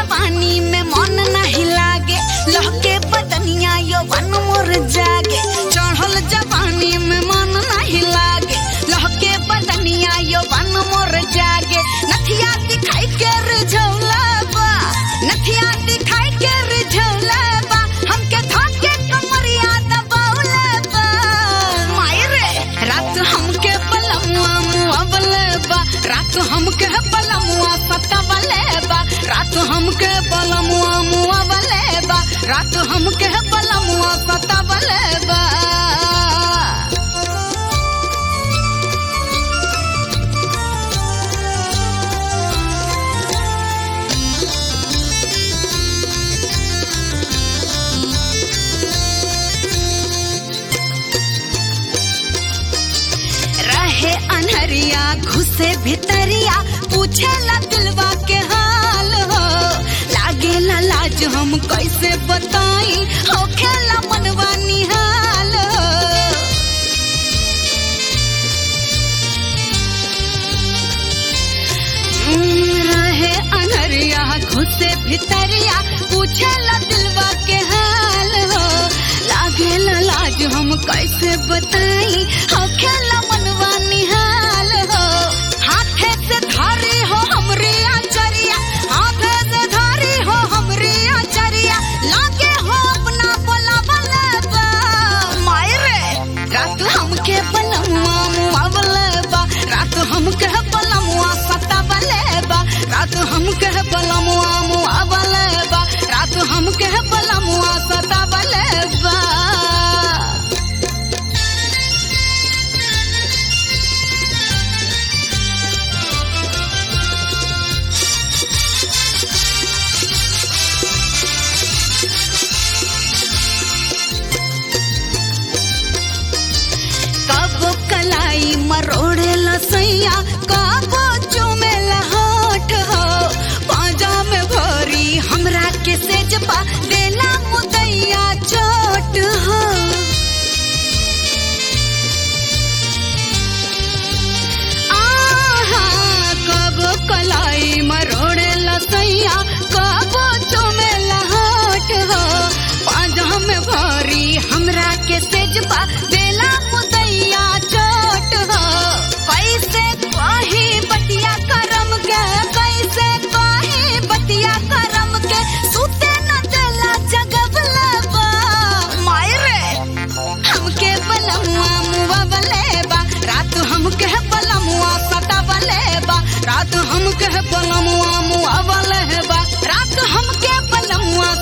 जवानी में मन नहीं लागे लहके बदनिया यौवन मोर जागे चढ़ल जवानी में मन नहीं लागे लहके बदनिया यौवन मोर जागे नथिया दिखाई के रिझौला बा नथिया दिखाई के रिझौला बा हमके धोके कमरिया दबौला बा मायरे रात हमके पलमुआ मुआवले बा रात हमके पलमुआ सतावले बा रात हमके पलमुआ मुआवले बा रात हमके पलमुआ सतावले बा रहे अनहरिया घुसे भितरिया पूछे ला दिलवा के हाल हो लागे ला लाज हम कैसे बताई हो खेला मनवा निहाल हो हम्म, रहे अनहरिया घुसे भितरिया पूछे ला दिलवा के हाल हो लागे ला लाज हम कैसे बताई हो खेला मनवा निहाल हो हाथे से धारी हो हमरे आचरिया हाथे से धारी हो हमरे आचरिया लागे हो अपना बोला बलबा मायरे रात हमके बलमुआ मुआ बलबा रात हमके बलमुआ सता बलेबा रात हमके बलमुआ मुआ बलेबा रात हमके बलमुआ सता बलेबा कबो कलाई मरोड़े लसैया कबो चुमे लहोट हो पाजा में भरी हमरा के सेजपा देला मुदैया चोट हो आहा कबो कलाई मरोड़े लसैया कबो चुमे लहोट हो पाजा में भरी हमरा के सेजपा देला मुदैया चोट हो कैसे कही बतिया करम के कैसे कही बतिया करम के सुते न देला जगबला बा मायरे हमके बलमुआ मुआ बलेबा रात हमके बलमुआ सता बलेबा रात हमके बलमुआ मुआ बलेबा रात हमके बलमुआ